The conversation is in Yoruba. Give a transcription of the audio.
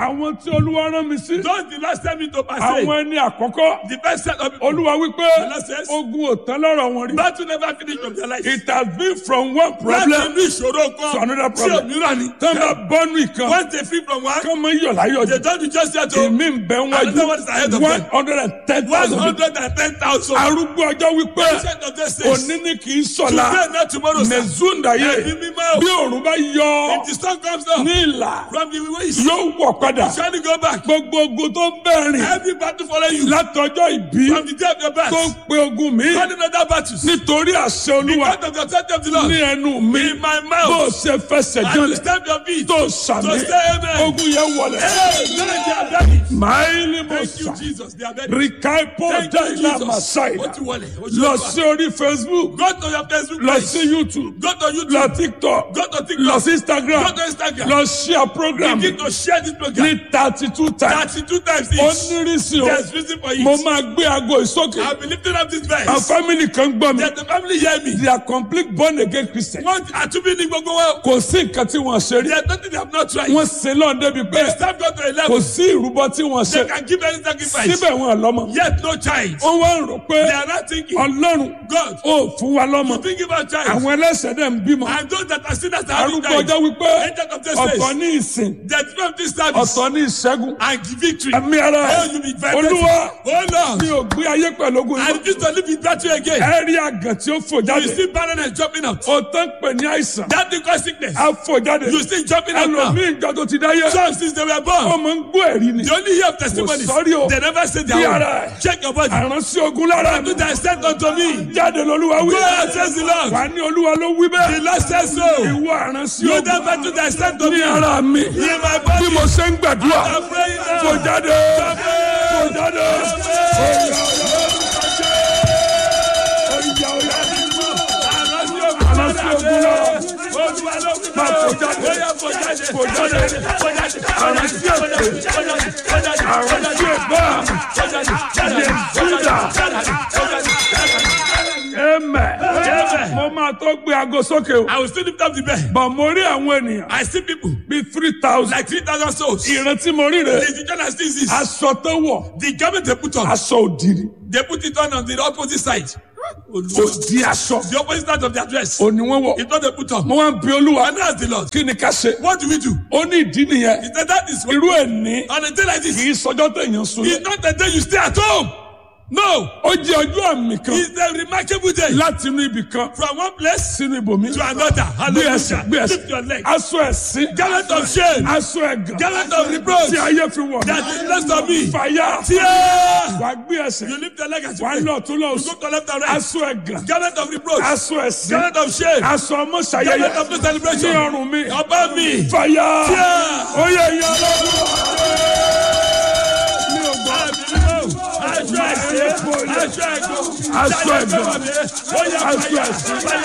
àwọn tí olúwa rán mi sí. Those the last time into passage. àwọn ẹni àkọ́kọ́. The first set of people. olúwa wípé Lord says- ogun ò tán lọ́rọ̀ wọn rí. Battle never finish of their life. it has been from one Láti problem inú ìṣòro kan. to another Sí problem. òmíràn ni. tán bá bọ́nú ìkan. Once they free from one. kán mọ iyọ̀ láyọ̀ They jù. don't do just that o. èmi ń bẹ Another one is ahead wájú of one them. hundred and ten One thousand. hundred and ten thousand. arúgbó ọjọ́ wípé Patient of this says. òní ni kì í sọ̀la Today not tomorrow sir. mẹ̀zúndàyé Ẹ̀mí mímọ́. bí òòrùn bá yọ If the sun comes down. ní ìlà From the waist. yóò wọ̀ padà Shall go back. gbogbo ogun tó ń bẹ̀rìn Every battle follow you. látọjọ́ ìbí From the day of your birth. tó ń pe ogun mi Running other battles. nítorí àṣẹ olúwa Because of the authority of the Lord. ní ẹnu mi In my bó mouth. ṣe fẹsẹ̀ And you jọlẹ̀ stamp your feet. tó sàmì So say amen. ogun yẹn wọlẹ̀ Hey, now they are ready. máìlì mo Thank you, sà Jesus. They are ready. rìkàìpọ̀ Thank you, dáìlà Jesus. màsáìdà Ó ti wọlé. Ó ti lọ wọlé. sí orí facebook Go to your Facebook lọ page. sí youtube Go to YouTube. lọ tiktok Go to TikTok. lọ sí instagram Go to Instagram. lọ share program Begin to share this program. ní thirty two times Thirty-two times ó each. nírìsì o There's reason for mo it. máa gbé aago ìsókè I'll be lifting up this verse. àwọn family kan gbọ́ mi Let the family hear me. they are complete born again christian Wọ́n àtúbí ní gbogbo wọn. kò sí nǹkan tí wọ́n ṣe rí There's nothing they have not tried. wọ́n ṣe lọ́n débi pé It's time go to a kò level. sí ìrúbọ tí wọ́n They ṣe can give any sacrifice. síbẹ̀ wọn lọ́mọ Yet no child. wọ́n wá ń rò pé They are not thinking. ọlọ́run God. ó fún wa lọ́mọ You think about child. àwọn ẹlẹ́sẹ̀ dẹ̀ ń bímọ And those that are sinners are having arúgbó child. ọjọ́ wípé Angel of this ọ̀tọ̀ place. ní ìsìn That from this service. ọ̀tọ̀ ní ìṣẹ́gun And victory. ẹ̀mí ara Oh, ẹ̀ you be vibrating. olúwa Oh Lord. mi ò gbé ayé pẹ̀lú ogun I yìí refuse to live in battle again. ẹ rí àgàn tí ó fò You jáde see barrenness jumping out. ó tán pè ní àìsàn That thing cause sickness. á fò jáde You see jumping out now. ẹlòmíì ìjọ tó ti dáyé Some since they were born. ọmọ ń gbọ́ ẹ̀rí ni They only hear of testimonies. Kò sọ́rí o. They never say Bí their ara own. ẹ̀. Check your body. àránsí ogun lára mi Do that sent unto me. jáde lolúwa wí Go and says the Lord. wà ní olúwa ló wí The bẹ́ẹ̀ Lord says so. ìwọ àránsí You ogun never do that sent unto ní me. ara mi In my bí body. mo ṣe ń gbàdúrà I'm praying fò now. jáde fò jáde Oya, oya, oya, oya. àránsí ogun lára máa fò jáde fò jáde àránsí èpè àránsí ẹ̀gbá ẹ̀mẹ̀ mo máa tó gbé aago sókè o I will still lift up the bed. bọ̀ mo rí àwọn ènìyàn I see people bíi three thousand like 3,000 souls. ìrántí mo rí rè The teacher that sees this. aṣọ tó wọ̀ The garment they put on. aṣọ òdìrí They put it on on the opposite side. òdì aṣọ The opposite side of their dress. òní wọn wọ̀ It's not they put on. mo wá ń bi olúwa And that's the Lord. kí ni ká ṣe What do we do? ó ní ìdí nìyẹn He said that is irú ẹ̀ ní on a day like this. kì í sọjọ́ tẹ̀yàn sùn It's not the day you stay at home. No. ó jẹ́ ọjọ́ àmì kan It's a remarkable day. láti inú ibì kan From one place sínú ibòmí to another. gbé ẹsẹ̀ gbé Hallelujah. ẹsẹ̀ Lift your leg. aṣọ ẹ̀sìn Garment of shame. aṣọ ẹ̀gàn Garment of reproach. tí ayé fi wọ̀ That is less of me. fàyà Tear. wàá gbé ẹsẹ̀ You lift your leg as you wàá pray. lọ tún lọ You sùn go to left and right. aṣọ ẹ̀gàn Garment of reproach. aṣọ ẹ̀sìn Garment of shame. aṣọ ọmọ ṣayẹyẹ Garment of no ní celebration. ọrùn mi Above me. fàyà Tear. ó yẹ ìyá ọlọ́run mi ò gbọ́ Aṣọ ẹ̀sìn. Aṣọ ẹ̀gbọ́n. aṣọ ẹ̀gàn aṣọ ẹ̀sìn